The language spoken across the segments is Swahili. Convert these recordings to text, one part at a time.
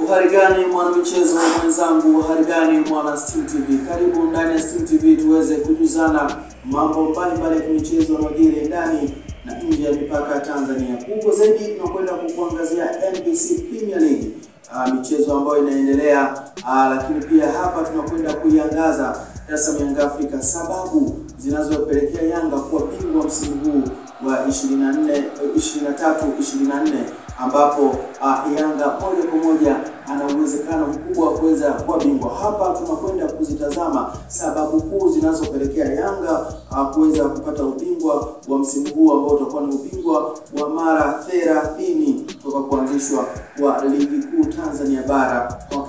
Uhari gani mwanamichezo mwenzangu, uhari gani mwana Steam TV, karibu ndani ya Steam TV tuweze kujuzana mambo mbalimbali ya kimichezo yanayojiri ndani na nje ya mipaka ya Tanzania. Kubwa zaidi tunakwenda kukuangazia NBC Premier League, uh, michezo ambayo inaendelea uh, lakini pia hapa tunakwenda kuiangaza Dar es Salaam Young Africa, sababu zinazopelekea Yanga kuwa bingwa msimu huu wa 24 23 24 ambapo uh, Yanga moja kwa moja ana uwezekano mkubwa wa kuweza kuwa bingwa. Hapa tunakwenda kuzitazama sababu kuu zinazopelekea Yanga uh, kuweza kupata ubingwa wa msimu huu ambao utakuwa ni ubingwa wa mara 30 toka kuanzishwa kwa ligi kuu Tanzania bara mwaka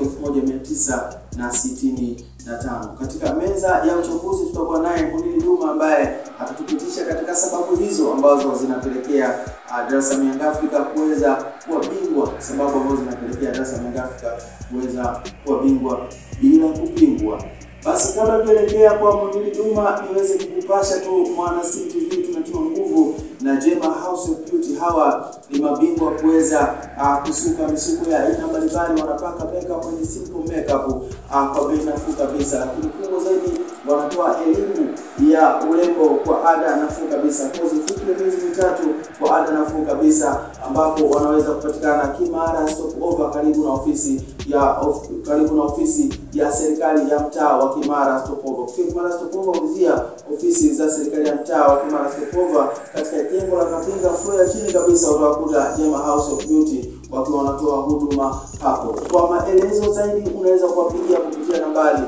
1965. Katika meza ya uchambuzi tutakuwa naye Munili Duma ambaye atatupitisha katika sababu hizo ambazo zinapelekea uh, Dar es Salaam Young Africa kuweza kuwa bingwa, sababu ambazo zinapelekea Dar es Salaam Young Africa kuweza kuwa bingwa bila kupingwa. Basi kabla tuelekea kwa Munili Duma, niweze kukupasha tu mwana Steam TV tunatoa nguvu na Jema House of Beauty. Hawa ni mabingwa kuweza uh, kusuka misuko ya aina mbalimbali, wanapaka makeup kwenye simple makeup uh, kwa bei nafuu kabisa, lakini kubwa zaidi wanatoa elimu ya urembo kwa ada nafuu kabisa, kozi fupi ya miezi mitatu kwa ada nafuu kabisa, ambapo wanaweza kupatikana Kimara Stopover, karibu na ofisi ya of, karibu na ofisi ya serikali ya mtaa wa Kimara Stopover. Kufika Kimara Stopover, ulizia ofisi za serikali ya mtaa wa Kimara Stopover katika jengo la Kapinga floor ya chini kabisa, utakuta Jema House of Beauty wakiwa wanatoa huduma hapo. Kwa maelezo zaidi, unaweza kuwapigia kupitia nambari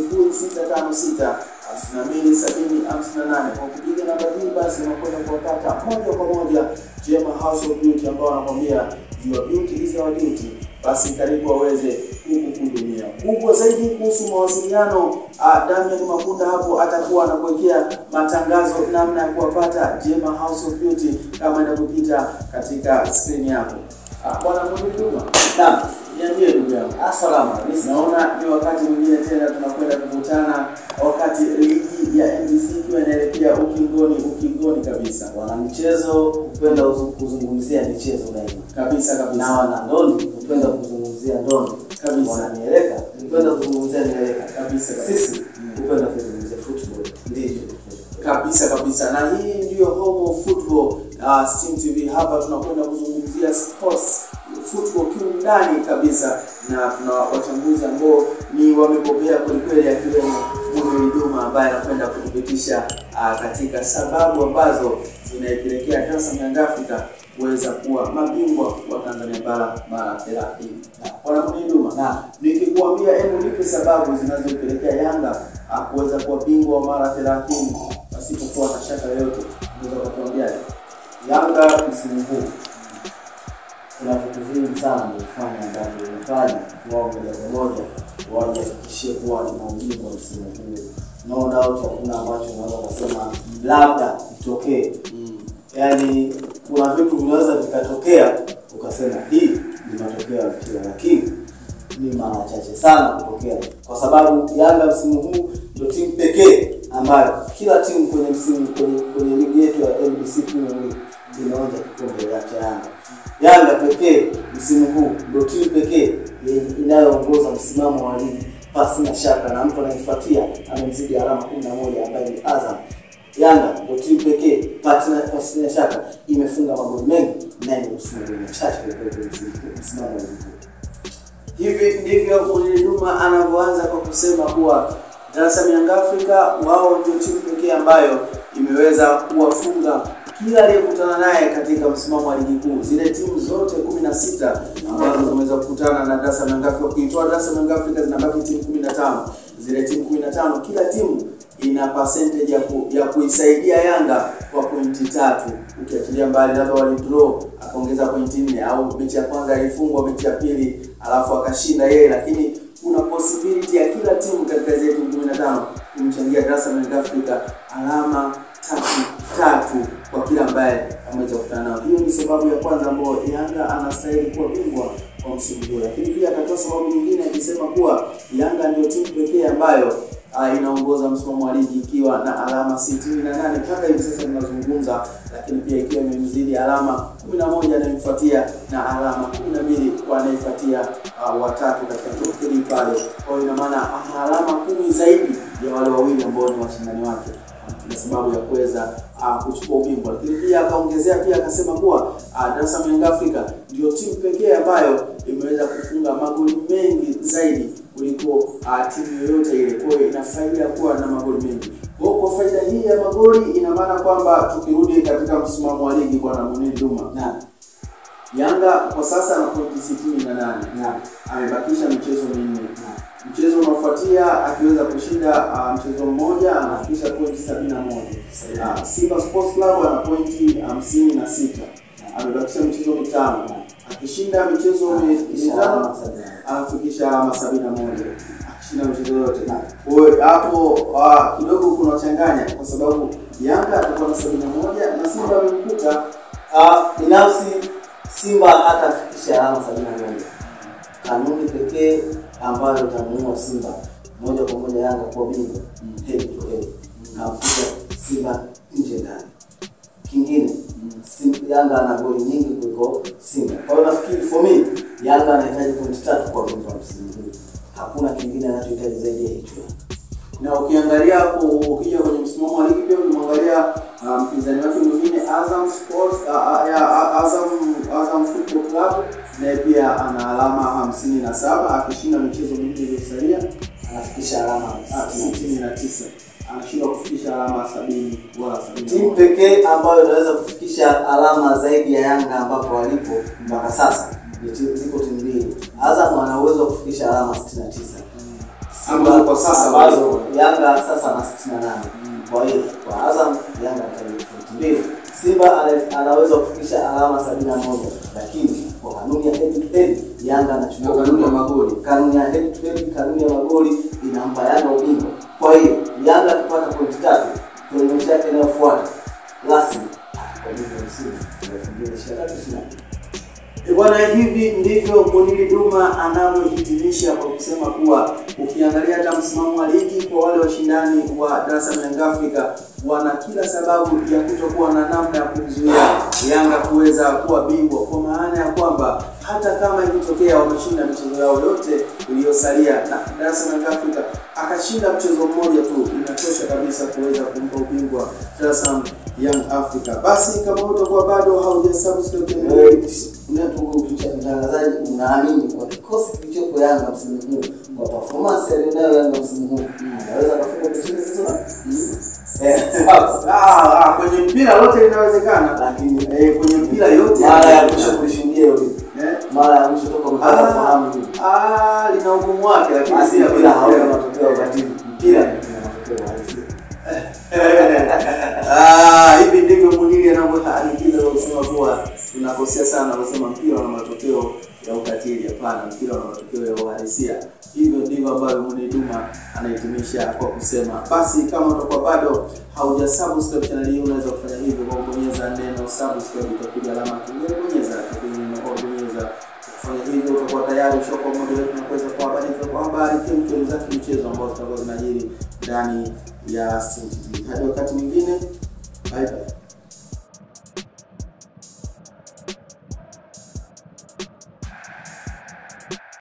0656 52 70 58. Kwa kupiga namba hii, basi unakwenda kuwapata moja kwa moja Jema House of Beauty ambao wanakwambia your beauty is our duty. Basi karibu waweze kukuhudumia. Kubwa zaidi kuhusu mawasiliano, uh, Damian Makunda hapo atakuwa anakuwekea matangazo namna ya kuwapata Jema House of Beauty kama inavyopita katika skrini yako. Uh, Bwana Mhuduma, naam, niambie ndugu yangu. Assalamu alaikum. Naona ni wakati mwingine tena tunakwenda kukutana, wakati ligi ya NBC ikiwa inaelekea ukingoni ukingoni kabisa Wana michezo hupenda uzu- kuzungumzia michezo daima, kabisa na kabisa wana ndondi hupenda kuzungumzia ndondi, Kabisa. wananieleka hupenda kuzungumzia mieleka. kabisa kabisa. Sisi hupenda kuzungumzia football, ndivyo kabisa kabisa, na hii ndiyo home of football uh, Steam TV. Hapa tunakwenda kuzungumzia sports football kiundani kabisa, na tuna wachambuzi ambao ni wamebobea kwelikweli, akiwemo Munili Duma ambaye anakwenda kuthibitisha uh, katika sababu ambazo zinaipelekea Dar es Salaam Young Africa kuweza kuwa mabingwa wa Tanzania bara mara 30. Bwana Munili Duma, na nikikuambia hebu nipe sababu zinazopelekea Yanga ah, kuweza kuwa bingwa wa mara 30 pasipokuwa na shaka yoyote, unaweza kutuambia? Yanga msimu huu kuna vitu vingi sana wamefanya ambavyo vimefanya wao moja kwa moja wajihakikishie kuwa ina ubingwa msimu huu. No doubt hakuna ambacho unaweza kusema labda itokee. Yaani kuna vitu vinaweza vikatokea ukasema hii ni matokeo ya mpira, lakini ni mara chache sana kutokea, kwa sababu Yanga msimu huu ndio timu pekee ambayo kila timu kwenye msimu kwenye, kwenye ligi yetu ya NBC Premier League inaonja kikombe ya cha Yanga. Yanga pekee msimu huu ndio timu pekee yenye inayoongoza msimamo wa ligi pasi na shaka, na mtu anayefuatia amemzidi alama 11 ambaye ni Azam. Yanga ndio timu pekee pasi na pasi na shaka imefunga magoli mengi na imeruhusu magoli machache kwenye msimamo wa ligi. Hivi ndivyo Munili Duma anavyoanza kwa kusema kuwa Dar es Salaam Young Africa wao ndio timu pekee ambayo imeweza kuwafunga kila aliyekutana naye katika msimamo wa ligi kuu. Zile timu zote kumi na sita ambazo zimeweza kukutana na Dar es Salaam Young Africa, ukitoa Dar es Salaam Young Africa zinabaki timu kumi na tano. Zile timu kumi na tano, kila timu ina percentage ya, ku, ya kuisaidia Yanga kwa pointi tatu, ukiachilia mbali labda walidraw akaongeza pointi nne, au mechi ya kwanza alifungwa, mechi ya pili alafu akashinda yeye, lakini kuna possibility ya kila timu katika zile timu 15 kumchangia Dar es Salaam Young Africa alama tatu tatu kwa kila ambaye ameweza kukutana nao. Hiyo ni sababu ya kwanza ambayo Yanga anastahili kuwa bingwa kwa msimu huu, lakini pia akatoa sababu nyingine akisema kuwa Yanga ndio timu pekee ambayo uh, inaongoza msimamo wa ligi ikiwa na alama sitini na nane mpaka hivi sasa tunazungumza, lakini pia ikiwa imemzidi alama kumi na moja anayemfuatia na alama kumi na mbili wanayefuatia uh, watatu katika top 3 pale. Kwa hiyo ina maana ana alama kumi zaidi ya wale wawili ambao ni washindani wake na sababu ya kuweza uh, kuchukua ubingwa, lakini pia akaongezea pia akasema kuwa uh, Dar es Salaam Young Africa ndio timu pekee ambayo imeweza kufunga magoli mengi zaidi kuliko uh, timu yoyote ile. Kwa hiyo ina faida ya kuwa na magoli mengi. Kwa hiyo kwa faida hii ya magoli, ina maana kwamba tukirudi katika msimamo wa ligi kwa Namunini Duma, Naam. Yanga kwa sasa ana pointi sitini na nane Naam. amebakisha michezo minne. Naam. Mchezo unaofuatia akiweza kushinda uh, mchezo mmoja anafikisha pointi sabini na moja. Uh, Simba Sports Club ana pointi hamsini na sita amebakisha michezo mitano. Akishinda michezo mi- mitano anafikisha alama sabini na moja akishinda michezo yote. Kwa hiyo hapo uh, kidogo kuna changanya kwa sababu Yanga atakuwa na sabini na moja na Simba amemkuta Ah, binafsi Simba hatafikisha alama sabini na moja. Kanuni pekee ambayo itamuua Simba moja kwa moja Yanga kuwa bingwa head to head, nafikisha Simba nje ndani. Kingine Sim- Yanga ana goli nyingi kuliko Simba, kwa hiyo nafikiri for me Yanga anahitaji pointi tatu kwa bingwa msimu huu. Hakuna kingine anachohitaji zaidi ya hicho. na ukiangalia hapo ukija kwenye msimamo wa ligi pia ukimwangalia uh, mpinzani wake mwingine Azam Sports uh, uh, ya, uh, Azam Azam Football Club naye pia ana alama hamsini na saba akishinda michezo minne iliyosalia Anafikisha alama uh, sitini na tisa anashindwa kufikisha alama sabini wala sabini na timu moja. pekee ambayo inaweza kufikisha alama zaidi ya Yanga ambapo walipo mpaka sasa ni timu, ziko timu mbili. Azam ana uwezo wa kufikisha alama 69 Ambazo kwa sasa ambazo walipo. Yanga sasa ana 68. Kwa hiyo kwa Azam Yanga anahitaji pointi mbili. Simba ana- anaweza kufikisha alama 71 lakini kwa kanuni ya head to head Yanga anachukua Na kanuni ya ubingwa. magoli. Kanuni ya head to head, kanuni ya magoli inampa Yanga ubingwa. Kwa hiyo Yanga akipata pointi tatu kwenye mechi yake inayofuata rasmi atakuwa bingwa msimu 2023 E bwana, hivi ndivyo Muniri Duma anavyohitimisha kwa kusema kuwa ukiangalia hata msimamo wa ligi kwa wale washindani wa Dar es Salaam Young Africa wana kila sababu ya kutokuwa na namna ya kumzuia Yanga kuweza kuwa bingwa, kwa maana ya kwamba hata kama ikitokea wameshinda michezo yao yote iliyosalia na Dar es Salaam Young Africa akashinda mchezo mmoja tu, inatosha kabisa kuweza kumpa ubingwa Dar es Salaam Young Africa. Basi kama utakuwa bado haujasubscribe channel Wewe hii, mtangazaji, unaamini kwa kikosi kilichopo Yanga msimu huu, kwa performance aliyonayo Yanga msimu huu, anaweza kafunga kushinda sasa eh, Ah, ah, kwenye mpira lote linawezekana, lakini eh, kwenye mpira yote mara ya mwisho kulishuhudia hilo vipi? eh, Mara ya mwisho toka mpaka ah, fahamu hivi. ah, lina ugumu wake, lakini Basi pia mpira hauna kwenye- matokeo ya ukatili, mpira una matokeo ya halisia. Ah, hivi ndivyo Muniri anavyohadikiza kwa kusema kuwa tunakosea sana kusema mpira una matokeo ya ukatili. Hapana, mpira una matokeo ya uhalisia. Hivyo ndivyo ambavyo Muniri Duma anahitimisha kwa kusema. Basi kama utakuwa bado hauja subscribe channel hii, unaweza kufanya hivyo kwa kubonyeza neno subscribe, itakuja alama ya kengele, bonyeza itakuja neno au bonyeza kufanya hivyo utakuwa tayari ushakuwa mmoja wetu na kuweza kuhabarika kwa habari kemkem za kimichezo ambazo zitakuwa zinajiri ndani ya Steam TV. Hadi wakati mwingine, bye bye.